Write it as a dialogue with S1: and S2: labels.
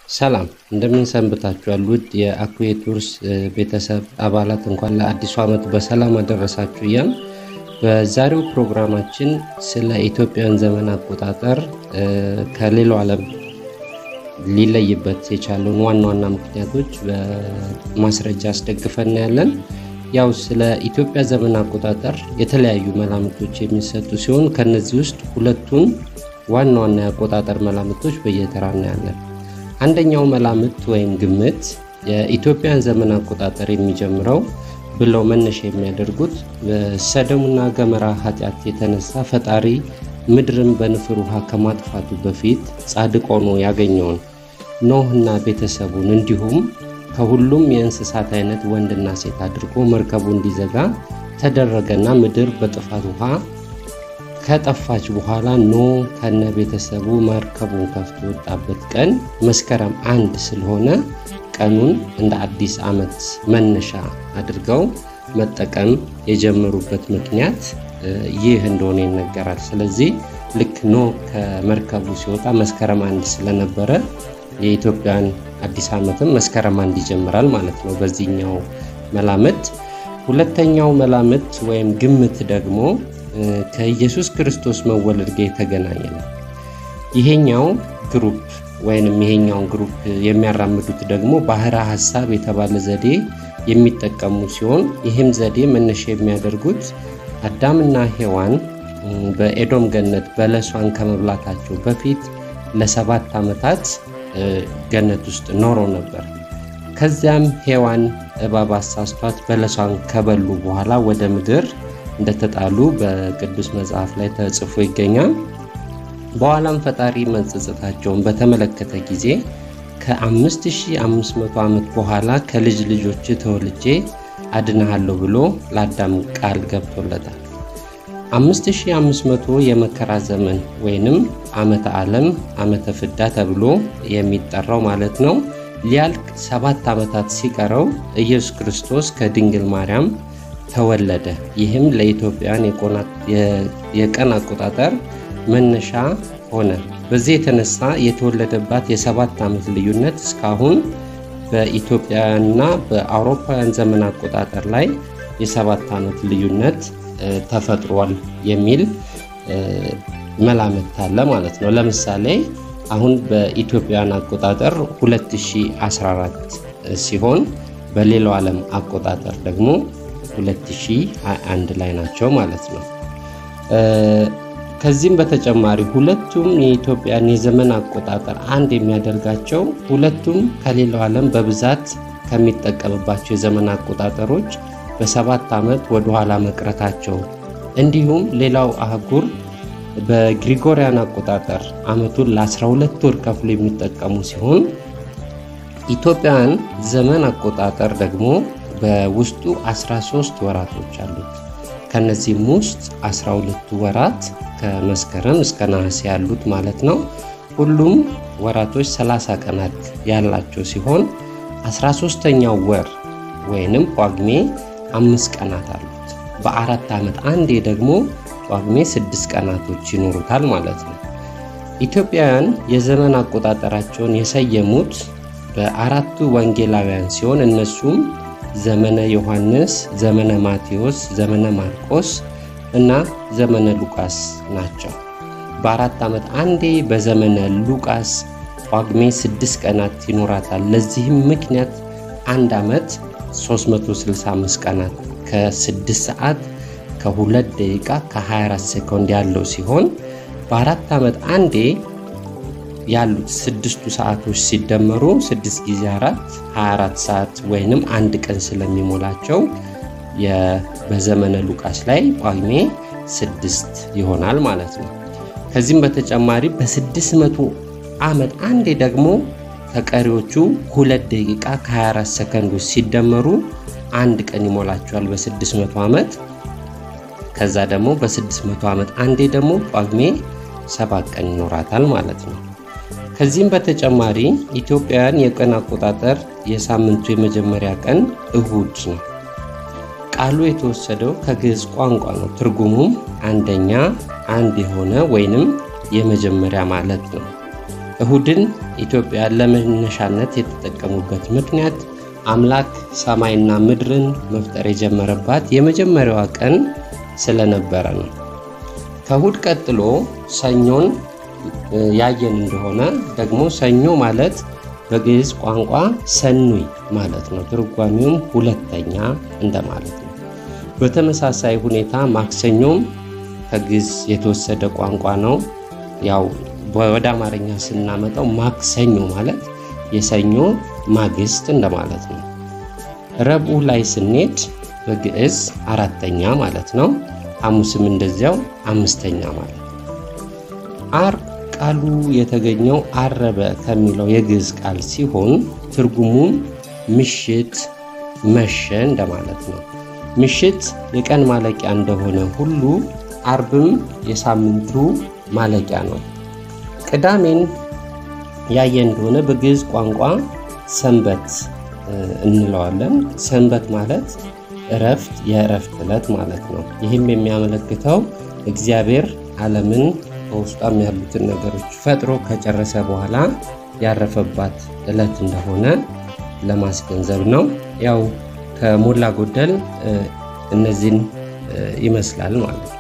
S1: ሰላም እንደምን ሰንብታችኋል? ውድ የአኩዌ ቱርስ ቤተሰብ አባላት እንኳን ለአዲሱ ዓመት በሰላም አደረሳችሁ እያል በዛሬው ፕሮግራማችን ስለ ኢትዮጵያን ዘመን አቆጣጠር ከሌላው ዓለም ሊለይበት የቻለውን ዋና ዋና ምክንያቶች በማስረጃ አስደግፈን ያለን። ያው ስለ ኢትዮጵያ ዘመን አቆጣጠር የተለያዩ መላምቶች የሚሰጡ ሲሆን ከነዚህ ውስጥ ሁለቱን ዋና ዋና የአቆጣጠር መላምቶች በየተራ እናያለን። አንደኛው መላምት ወይም ግምት የኢትዮጵያን ዘመን አቆጣጠር የሚጀምረው ብለው መነሻ የሚያደርጉት በሰደሙና ገመራ ኃጢአት የተነሳ ፈጣሪ ምድርን በንፍር ውሃ ከማጥፋቱ በፊት ጻድቅ ሆኖ ያገኘውን ኖህና ቤተሰቡን እንዲሁም ከሁሉም የእንስሳት አይነት ወንድና ሴት አድርጎ መርከቡ እንዲዘጋ ተደረገና ምድር በጥፋት ውሃ ከጠፋች በኋላ ኖህ ከነ ቤተሰቡ መርከቡን ከፍቶ ወጣበት ቀን መስከረም አንድ ስለሆነ ቀኑን እንደ አዲስ ዓመት መነሻ አድርገው መጠቀም የጀመሩበት ምክንያት ይህ እንደሆነ ይነገራል። ስለዚህ ልክ ኖህ ከመርከቡ ሲወጣ መስከረም አንድ ስለነበረ የኢትዮጵያን አዲስ ዓመትም መስከረም አንድ ይጀምራል ማለት ነው በዚህኛው መላምት። ሁለተኛው መላምት ወይም ግምት ደግሞ ከኢየሱስ ክርስቶስ መወለድ ጋር የተገናኘ ነው። ይሄኛው ግሩፕ ወይንም ይሄኛውን ግሩፕ የሚያራምዱት ደግሞ ባህረ ሐሳብ የተባለ ዘዴ የሚጠቀሙ ሲሆን ይህም ዘዴ መነሻ የሚያደርጉት አዳምና ሔዋን በኤዶም ገነት በለሷን ከመብላታቸው በፊት ለሰባት ዓመታት ገነት ውስጥ ኖረው ነበር። ከዚያም ሔዋን እባብ አሳስቷት በለሷን ከበሉ በኋላ ወደ ምድር እንደተጣሉ በቅዱስ መጽሐፍ ላይ ተጽፎ ይገኛል። በኋላም ፈጣሪ መጸጸታቸውን በተመለከተ ጊዜ ከ5500 ዓመት በኋላ ከልጅ ልጆች ተወልጄ አድንሃለሁ ብሎ ለአዳም ቃል ገብቶለታል። 5500 የመከራ ዘመን ወይንም ዓመተ ዓለም ዓመተ ፍዳ ተብሎ የሚጠራው ማለት ነው ሊያልቅ ሰባት ዓመታት ሲቀረው ኢየሱስ ክርስቶስ ከድንግል ማርያም ተወለደ። ይህም ለኢትዮጵያን የቀን አቆጣጠር መነሻ ሆነ። በዚህ የተነሳ የተወለደባት የሰባት ዓመት ልዩነት እስካሁን በኢትዮጵያውያንና በአውሮፓውያን ዘመን አቆጣጠር ላይ የሰባት ዓመት ልዩነት ተፈጥሯል የሚል መላምት አለ ማለት ነው። ለምሳሌ አሁን በኢትዮጵያን አቆጣጠር 2014 ሲሆን በሌላው ዓለም አቆጣጠር ደግሞ 2021 ላይ ናቸው ማለት ነው። ከዚህም በተጨማሪ ሁለቱም የኢትዮጵያን የዘመን አቆጣጠር አንድ የሚያደርጋቸው ሁለቱም ከሌላው ዓለም በብዛት ከሚጠቀምባቸው የዘመን አቆጣጠሮች በሰባት ዓመት ወደኋላ መቅረታቸው እንዲሁም ሌላው አህጉር በግሪጎሪያን አቆጣጠር ዓመቱን ለ12 ወር ከፍሎ የሚጠቀሙ ሲሆን ኢትዮጵያን ዘመን አቆጣጠር ደግሞ በውስጡ 13 ወራቶች አሉት። ከነዚህም ውስጥ 12ቱ ወራት ከመስከረም እስከ ነሐሴ ያሉት ማለት ነው። ሁሉም ወራቶች 30 ቀናት ያላቸው ሲሆን 13ኛው ወር ወይንም ጳጉሜ አምስት ቀናት አሉት። በአራት ዓመት አንዴ ደግሞ ጳጉሜ ስድስት ቀናቶች ይኖሩታል ማለት ነው። ኢትዮጵያውያን የዘመን አቆጣጠራቸውን የሰየሙት በአራቱ ወንጌላውያን ሲሆን እነሱም ዘመነ ዮሐንስ፣ ዘመነ ማቴዎስ፣ ዘመነ ማርቆስ እና ዘመነ ሉቃስ ናቸው። በአራት ዓመት አንዴ በዘመነ ሉቃስ ጳጉሜ ስድስት ቀናት ይኖራታል። ለዚህም ምክንያት አንድ ዓመት 365 ቀናት ከ6 ሰዓት ከ2 ደቂቃ ከ24 ሴኮንድ ያለው ሲሆን በአራት ዓመት አንዴ ያሉት ስድስቱ ሰዓቶች ሲደመሩ 6 ጊዜ 4 24 ሰዓት ወይንም አንድ ቀን ስለሚሞላቸው በዘመነ ሉቃስ ላይ ጳጉሜ ስድስት ይሆናል ማለት ነው። ከዚህም በተጨማሪ በ600 ዓመት አንዴ ደግሞ ከቀሪዎቹ ሁለት ደቂቃ ከ24 ሰከንዶች ሲደመሩ አንድ ቀን ይሞላቸዋል በ600 ዓመት። ከዛ ደግሞ በ600 ዓመት አንዴ ደግሞ ጳጉሜ ሰባት ቀን ይኖራታል ማለት ነው። ከዚህም በተጨማሪ ኢትዮጵያውያን የቀን አቆጣጠር የሳምንቱ የመጀመሪያ ቀን እሁድ ነው። ቃሉ የተወሰደው ከግዕዝ ቋንቋ ነው። ትርጉሙም አንደኛ፣ አንድ የሆነ ወይንም የመጀመሪያ ማለት ነው። እሁድን ኢትዮጵያ ለመነሻነት የተጠቀሙበት ምክንያት አምላክ ሰማይና ምድርን መፍጠር የጀመረባት የመጀመሪያዋ ቀን ስለነበረ ነው። ከእሁድ ቀጥሎ ሰኞን ያየን እንደሆነ ደግሞ ሰኞ ማለት በግዕዝ ቋንቋ ሰኑይ ማለት ነው። ትርጓሜውም ሁለተኛ እንደማለት ነው። በተመሳሳይ ሁኔታ ማክሰኞም ከግዕዝ የተወሰደ ቋንቋ ነው። ያው ወደ አማርኛ ስናመጣው ማክሰኞ ማለት የሰኞ ማግስት እንደማለት ነው። ረቡዕ ላይ ስንሄድ በግዕዝ አራተኛ ማለት ነው። ሐሙስም እንደዚያው አምስተኛ ማለት ነው። ዓርብ ቃሉ የተገኘው አረበ ከሚለው የግዕዝ ቃል ሲሆን ትርጉሙም ምሽት፣ መሸ እንደማለት ነው። ምሽት የቀን ማለቂያ እንደሆነ ሁሉ ዓርብም የሳምንቱ ማለቂያ ነው። ቅዳሜን ያየ እንደሆነ በግዕዝ ቋንቋ ሰንበት እንለዋለን። ሰንበት ማለት እረፍት፣ የእረፍት ዕለት ማለት ነው። ይህም የሚያመለክተው እግዚአብሔር ዓለምን በውስጧም ያሉትን ነገሮች ፈጥሮ ከጨረሰ በኋላ ያረፈባት ዕለት እንደሆነ ለማስገንዘብ ነው። ያው ከሞላ ጎደል እነዚህን ይመስላል ማለት ነው።